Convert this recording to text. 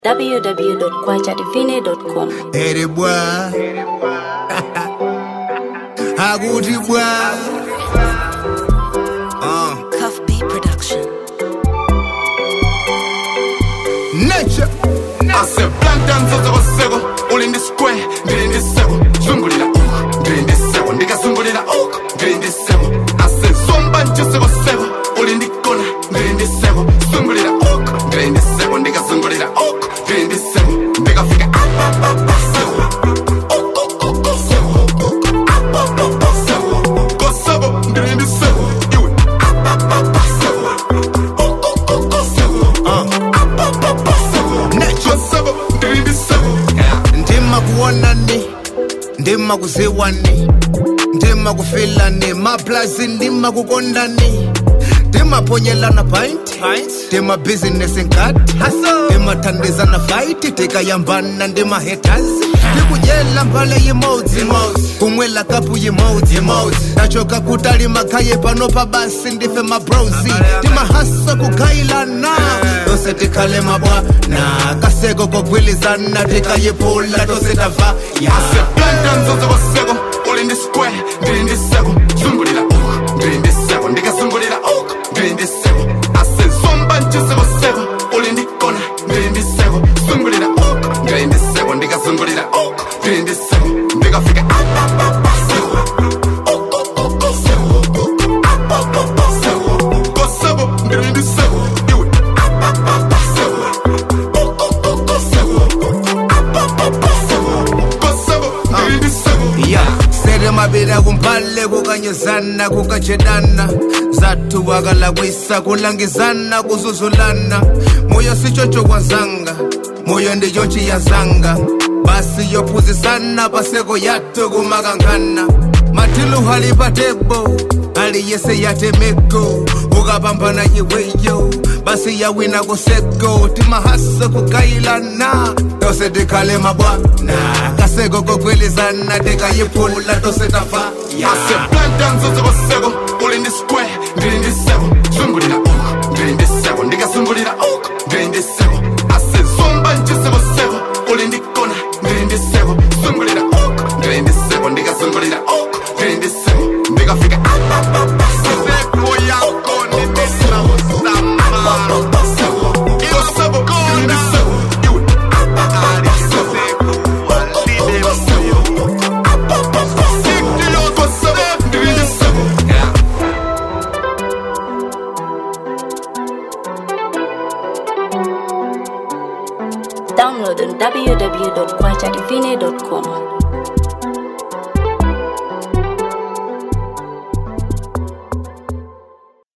www.kwachadivine.com. Ere bwa Haguti bwa uh. Cuff B Production. Nature ase plantan zozokoseko uli ndi square ndili ndi seko zungulira uku ndili ndi seko ndikazungulira uku ndili ndi seko ase zomba nchisekoseko uli ndi kona ndili ndi seko zungulira uku ndili ndi seko ndikazungulira uku ndili ndi seko ndikafika apapapa seko Ukukuku seko. Apapapa seko. Koseko ndili ndi seko iwe apapapa seko Ukukuku seko. Apapapa seko. Koseko ndili ndi seko ndima kuonani ndima kuziwani ndima kufilani maplazi ndima kukondani ndimaponyelana pint ndima business nkati ndimathandizana fight tikayambana ndima haters ndikudyela mbale yimodzi kumwela kapu yimodzi tachoka kutali makhaye pano pa basi ndife mabrosi timahasa kugayilana tose tikhale mabwana kaseko kogwilizana tikayiphula tose tava ya Plantan zozokoseko uli ndi square ndili ndi seko zungulira uku ndili ndi seko ndikazungulira uku ndili ndi seko ase zomba nchisekoseko uli ndi kona ndili ndi seko zungulira uku ndili ndi seko ndikazungulira uku ndili ndi seko ndikafika apapapa seko Ukukuku seko. Apapapa seko. Koseko ndili ndi seko iwe apapapa seko Ukukuku seko. Apapapa seko. Koseko ndili ndi seko ya sere mabira kumpale kukanyuzana kukajedana zathu wakalakwisa kulangizana kuzuzulana moyo sichocho kwazanga moyo ndichochi yazanga basi yophuzisana paseko yathu kumakangana matilu hali patebo aliyese yatemeko ukapambana iweyo basi yawina kuseko timahasa kugayilana tose tikhale mabwana kaseko kogwilizana tikayiphula tose tafa ase plantan zozokoseko uli ndi square ndili ndi seko zungulira uku ndili ndi seko ndikazungulira uku ndili ndi seko ase zomba nchisekoseko uli ndi kona ndili ndi seko zungulira uku ndili ndi seko ndikazungulira uku ndili ndi seko ndikafika apapapa seko yako Apapapa seko. Koseko ndili ndi seko iwe apapapa seko Apapapa seko. Apapapa seko. Koseko ndili ndi seko Download on www.kwachadivine.com.